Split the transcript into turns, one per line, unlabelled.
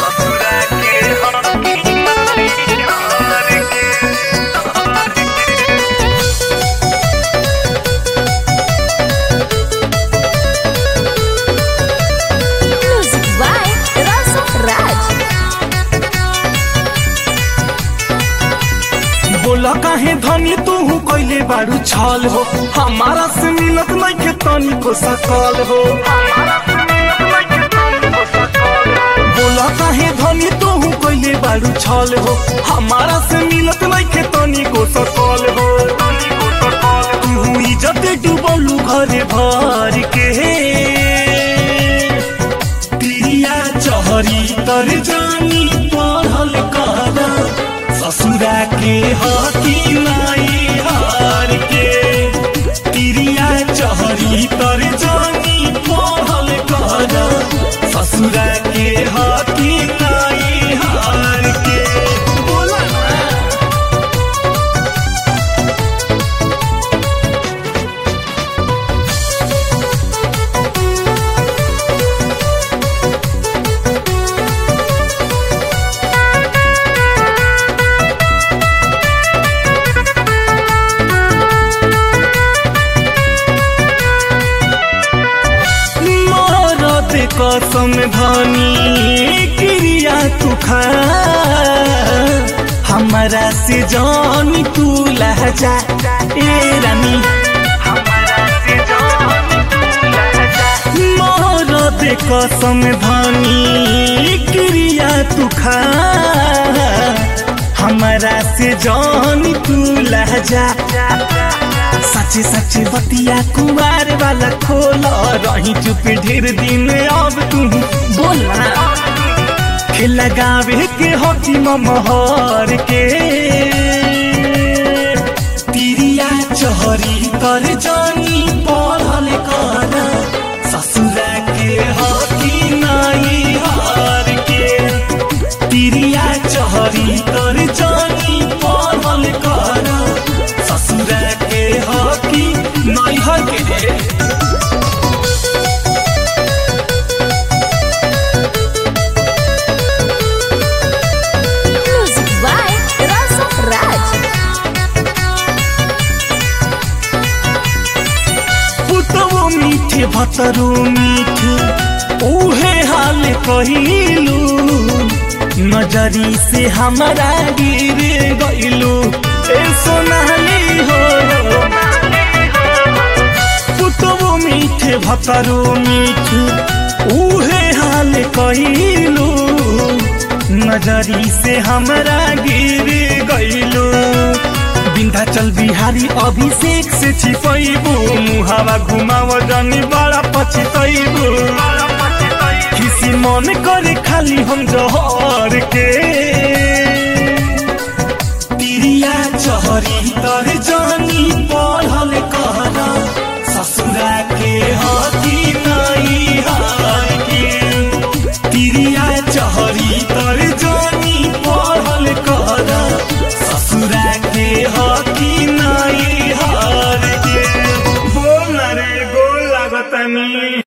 ससुरा के हकी माई हार के
Music by Rasa Raj.
बोला काहे धनी तू कैले बारू छल हो हमारा से मिलत नहीं के तनी को सकल हो बोला काहे धनी तू कैले बारू छल हो हमारा से मिलत नहीं के तनी को सकल हो तू इज्जत डूबलू घरे भर के पिरिया चहरी तर जानी पढ़ल कर ससुरा के हकी नाई हार के पिरिया चहरी तर जानी पढ़ल कर ससुरा के हकी नाई हार के बोला ना मरद कसम धनी क्रिया तू खा हमारा से जान तू लहजा ए रानी मरद कसम धनी क्रिया तू खा हमारा से जान तू लहजा सच्चे सच्चे बतिया कुमार वाला खोल रही चुप ढेर दिन अब तू बोला खेल लगावे के होती महर के तिरिया चहरी कर जानी पढ़ल कर ससुरा के हकी नाई हार के तिरिया चहरी कर जानी पढ़ल कर ससुरा के हकी नाई हार के
Music by Rasa Raj.
पुतवो मीठे भतरो मीठे उहे हाल कहिलू नजरी से हमारा गिर गइलू ए सोनाली हो पुतवो मीठे भतरो मीठे उहे हाल कहिलू नजरी से हमारा गिर गइलू विंध्याचल बिहारी अभिषेक से छिपैबू मुहावा घुमाव जानी बड़ा पछतैबू किसी मन करे खाली हम जहर के तिरिया चहरी तर जानी पढ़ल कर ससुरा के हम